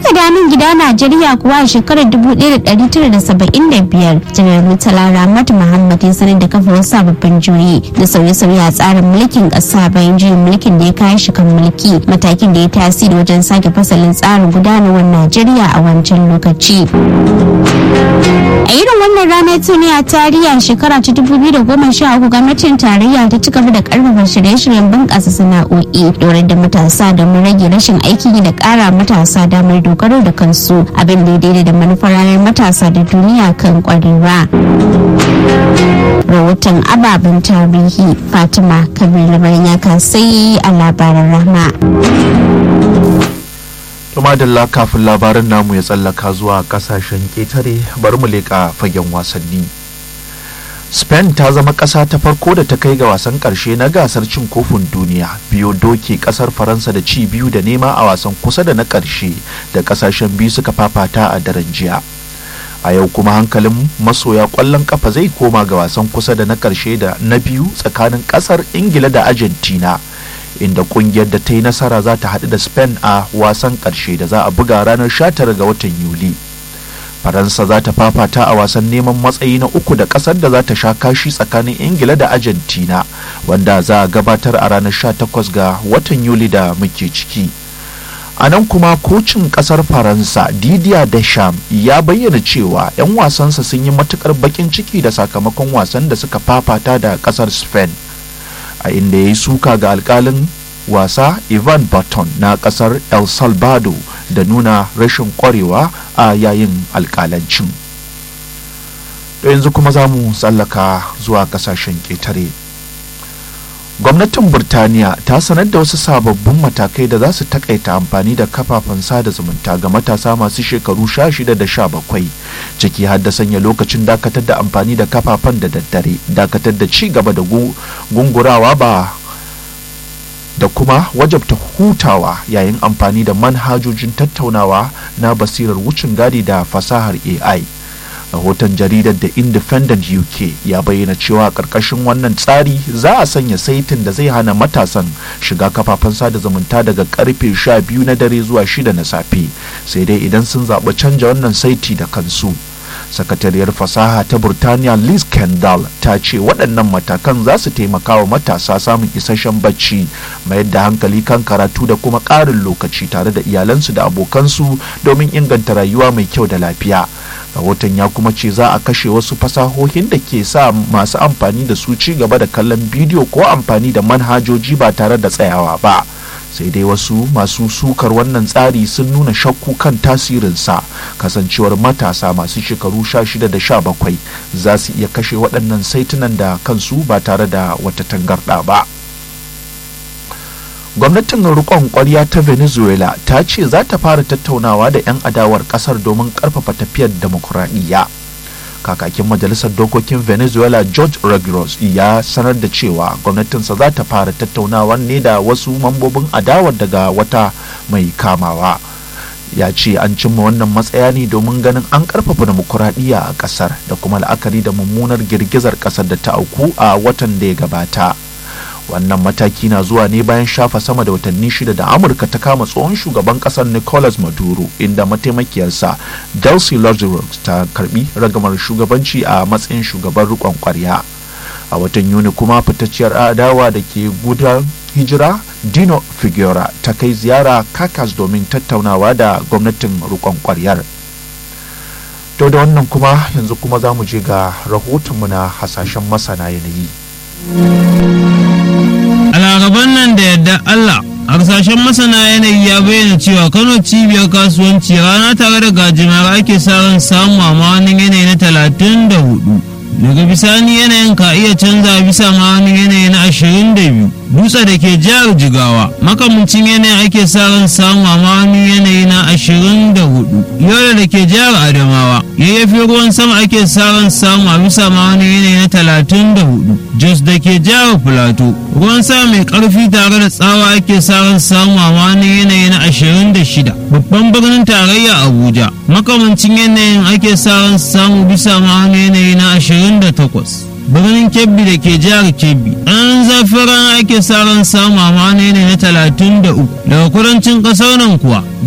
aka danin gida najeriya kuwa a shekarar 1975 janar murtala ramatu muhammad ya sanar da kafa wasu sababbin juyi da sauye-sauye a tsarin mulkin kasa bayan juyin mulkin da ya kayi shi kan mulki matakin da ya tasiri wajen sake fasalin tsarin gudanarwar najeriya a wancan lokaci a irin wannan rana ta ne a tarihi shekara ta 2013 gwamnatin tarayya ta ci gaba da karfafa shirye-shiryen bunƙasa sana'o'i domin da matasa da mu rage rashin aikin yi da ƙara matasa damar dogaro da kansu abin da daidai da manufar ranar matasa da duniya kan kwarewa rahoton ababen tarihi fatima kabir labarin ya kasai a labaran rahma madalla kafin labarin namu ya tsallaka zuwa kasashen ƙetare bari mu leƙa fagen wasanni spain ta zama ƙasa ta farko da ta kai ga wasan ƙarshe na gasar cin kofin duniya biyo doke ƙasar faransa da ci biyu da nema a wasan kusa da na ƙarshe da ƙasashen biyu suka fafata a daren jiya a yau kuma hankalin masoya ƙwallon ƙafa zai koma ga wasan kusa da na ƙarshe da na biyu tsakanin ƙasar ingila da argentina inda kungiyar da ta yi nasara za ta haɗu da spain a wasan ƙarshe da za a buga ranar 19 ga watan yuli faransa za ta fafata a wasan neman matsayi na uku da ƙasar da za ta sha kashi tsakanin ingila da argentina wanda za a gabatar a ranar 18 ga watan yuli da muke ciki a nan kuma kocin ƙasar faransa didier deschamps ya bayyana cewa 'yan wasansa sun yi matukar bakin ciki da sakamakon wasan da suka fafata da ƙasar spain a inda ya yi suka ga alkalin wasa ivan baton na kasar el salvador da nuna rashin kwarewa a yayin alkalancin da yanzu kuma za mu tsallaka zuwa kasashen ƙetare gwamnatin burtaniya ta sanar da wasu sababbin matakai da za su takaita amfani da kafafen sada zumunta ga matasa masu shekaru 16 da 17 ciki har da sanya lokacin dakatar da amfani da kafafen da daddare dakatar da ci gaba da gungurawa ba da kuma wajabta hutawa yayin amfani da manhajojin tattaunawa na basirar wucin gadi da fasahar ai rahoton jaridar da independent uk ya bayyana cewa ƙarƙashin wannan tsari za a sanya saitin da zai hana matasan shiga kafafen sada zumunta daga karfe 12 na dare zuwa 6 na safe sai dai idan sun zaɓi canja wannan saiti da kansu sakatariyar fasaha ta burtaniya liz kendall ta ce waɗannan matakan za su taimaka wa matasa samun isasshen bacci mayar da hankali kan karatu da kuma ƙarin lokaci tare da iyalansu da abokansu domin inganta rayuwa mai kyau da lafiya rahoton ya kuma ce za a kashe wasu fasahohin da ke sa masu amfani da su ci gaba da kallon bidiyo ko amfani da manhajoji ba tare da tsayawa ba sai dai wasu masu sukar wannan tsari sun nuna shakku kan tasirinsa kasancewar matasa masu shekaru 16 da 17 za su iya kashe waɗannan saitunan da kansu ba tare da wata tangarɗa ba gwamnatin rikon kwarya ta venezuela ta ce za ta fara tattaunawa da 'yan adawar kasar domin karfafa tafiyar demokuraɗiyya kakakin majalisar dokokin venezuela george regulos ya sanar da cewa gwamnatinsa za ta fara tattaunawa ne da wasu mambobin adawar daga wata mai kamawa ya ce an cimma wannan matsaya ne domin ganin an karfafa demokuraɗiyya a kasar da kuma la'akari da mummunar girgizar kasar da ta auku a watan da ya gabata wannan mataki na zuwa ne bayan shafa sama da watanni shida da amurka ta kama tsohon shugaban kasar nicolas maduro inda mataimakiyarsa delcy lazarus ta karbi ragamar shugabanci a matsayin shugaban rikon kwarya a watan yuni kuma fitacciyar adawa da ke gudan hijira dino figuera ta kai ziyara kakas domin tattaunawa da gwamnatin rikon kwaryar to da wannan kuma yanzu kuma za mu je ga rahotonmu na hasashen masana yanayi a laraban nan da yadda Allah harsashen masana yanayi ya bayyana cewa kano cibiyar kasuwanci rana tare da gajimar ake sa ran samu a ma'aunin yanayi na talatin da hudu daga bisani yanayin ka iya canza bisa ma'aunin yanayi na ashirin da biyu dutse da ke jihar jigawa makamancin yanayin ake sa ran samu a ma'aunin yanayi na ashirin da hudu yola da ke jihar adamawa yayyafi ruwan sama ake sa ran samu a bisa ma'aunin yanayi na talatin da hudu jos da ke jihar filato ruwan sama mai karfi tare da tsawa ake sa ran samu a ma'aunin yanayi na ashirin da shida babban birnin tarayya abuja makamancin yanayin ake sa ran samu bisa ma'aunin yanayi na ashirin da takwas birnin kebbi da ke jihar kebbi an zafin rana ake sa ran samu a ma'aunin yanayi na talatin da uku daga kudancin ƙasar nan kuwa